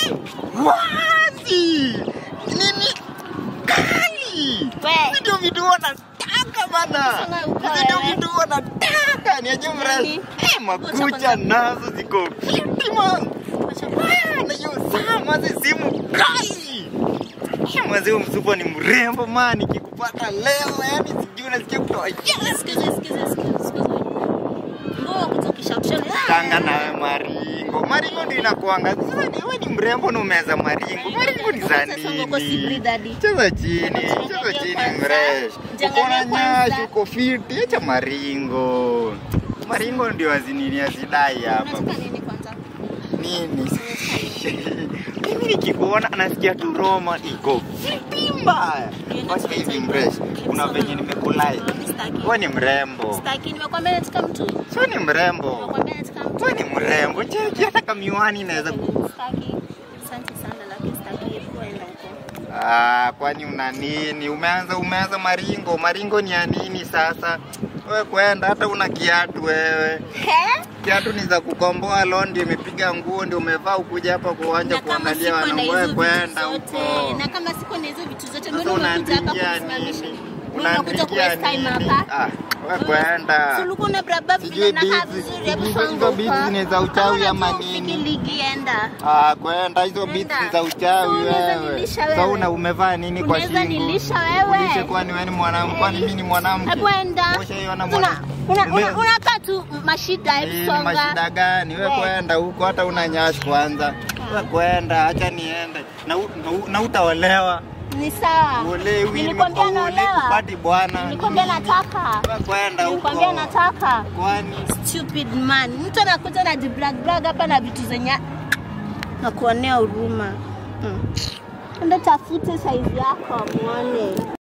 wazi nini kali We. Hizi ndio vitu wanataka bana Sasa uko hizi ndio wewe. vitu wanataka niaje mresh Nani? eh makucha nazo ziko fiti man Ah, na hiyo saa maze simu kali Eh, Mwanzo huyo msupa ni mrembo man, nikikupata leo yani sijui unasikia kutoa yes. Sikiza, sikiza, sikiza, sikiza. Mbona kutukisha kushoni? Tanga nawe maringo, maringo ndio inakuanga. Sasa ni wewe ni mrembo na umeza maringo, maringo ni za Sasa ngoko si nini? breed hadi. Cheza chini, Acha cheza niangalie chini kwanza. mresh. Jiangalie Uko na kwanza. nyashi, uko fiti, acha maringo. Maringo ndio azinini azidai hapa. Unataka nini kwanza? Nini? Mimi nikikuona nasikia tu Roma iko fiti mbaya. Basi hivi mresh, kuna venye nimekulai. Sitaki. Wewe ni mrembo. Sitaki, nimekwambia nataka mtu. Sio ni mrembo. Nimekwambia nataka mtu. Wewe ni mrembo. Cheki hata kama miwani inaweza ku Sitaki. Asante sana lakini sitaki kuenda huko. Ah, kwani una nini? Umeanza umeanza maringo. Maringo ni ya nini sasa? Wewe kwenda hata una kiatu wewe. He? Kiatu ni za kukomboa leo ndio imepiga nguo ndio umevaa ukuja hapa kwa uwanja Na kama kuangalia siko na wanaume hizo wewe vitu kwenda zote, huko. na kama siko na hizo vitu zote, Sasa mbona umekuja hapa unaandikia kusimamisha? nini? Mbona unakuja ku Unaandikia waste time nini? hapa? Ah, wewe kwenda. Si ulikuwa una braba vile Sijui na kaa bizi- vizuri, hebu hizo- hizo songa bizi huko. ni za uchawi Kama ama unajua upige nini? ligi enda. Ah, kwenda hizo Nenda. beats ni za uchawi So, unaweza wewe. nilisha Sasa wewe? una umevaa nini kwa Unaweza shingo? nilisha wewe? Ulishe kwani wewe ni mwanamke? Kwani mimi ni mwanamke? Hebu enda. Ushaiona Una- mwanamke? una- Ume- una- Unakaa tu mashida, Hii hebu ni songa. mashida gani? Wewe We. kwenda huko hata una nyash kwanza. Wewe kwenda, acha niende. Na, u- na, u- na utaolewa. Ni sawa. Uolewi, Nilikwambia nimekuwa naolewa. kupati bwana. Nilikwambia Nini? nataka. Wewe kwenda huko. Nilikwambia nataka. Kwani Stupid man. Mtu anakuja na jibrag brag hapa na vitu zenye na kuonea huruma. Mm. Enda tafute saizi yako muone.